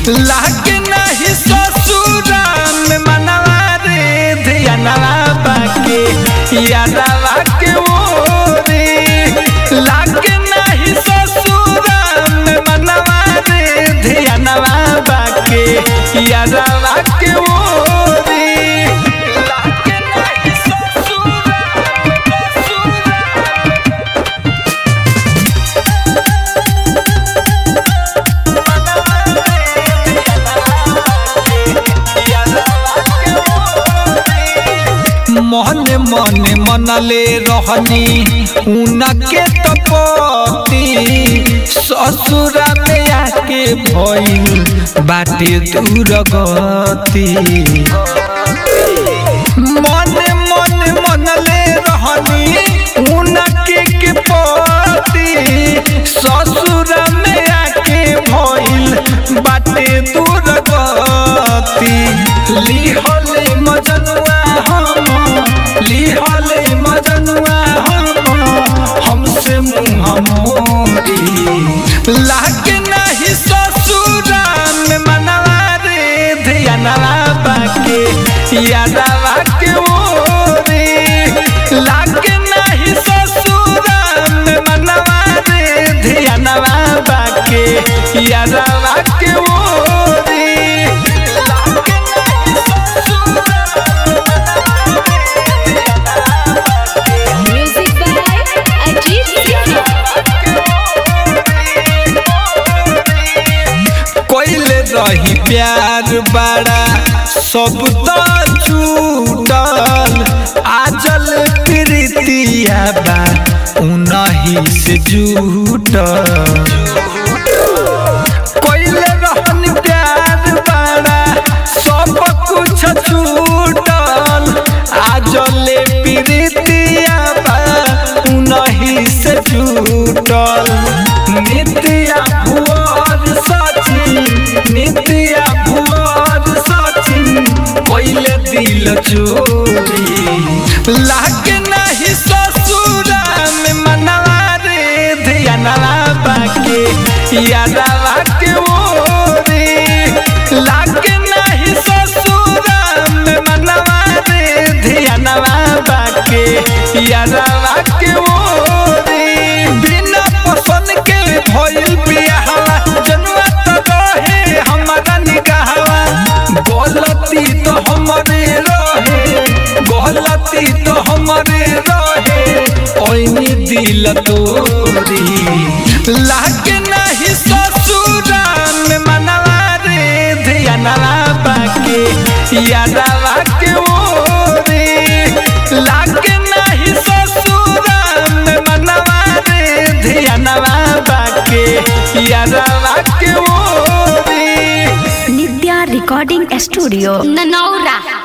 लागे नहीं ससुरा में मनवा रे धियानवा बाके यादवा के ओरे लागे नहीं ससुरा में मनवा रे धियानवा बाके यादवा के ओरे लागे नहीं ससुरा ससुरा मने मने मनले रहनी उनके तपति ससुरा में आके भइल बाटे दूर गति मने मने मनले रहनी उनके के पति ससुरा में आके भइल बाटे दूर गति लिहले मजनुआ हम लिहले मजनुआ हम हमसे मुँह मोरी लागे नहीं ससुरा में मनवा रे धियानवा बाके यादवा के ओरे लागे नहीं ससुरा में मनवा रे धियानवा बाके यादवा के ओरे लागे नहीं Music by Ajit Singh. कोइले रही प्यार बड़ा सब तो छूटल आजल प्रीतिया बा उनही से जुटल कोइले रहन प्यार बड़ा सब कुछ छूटल आजले प्रीतिया बा उनही से जुटल नित्या भुवर सचिन नित्या भुवर सचिन कोइले दिल चोरी लागे नहीं ससुरा में मनवा रे धियानवा बाके यादवा के ओरे लागे नहीं ससुरा में मनवा रे धियानवा बाके यादवा के ओरे बिना पसंद के भइल बियाहवा जनुआ तो रहे हमारा निकाहवा गलती तो हमरे रहे गलती तो हमरे रहे ओइनी दिल तोरी लागे नहीं ससुरा में मनवा रे धियानवा बाके यादवा के ओरे लागे नहीं ससुरा में मनवा रे धियानवा बाके यादवा के ओरे Nidya Recording Studio. Nanaura.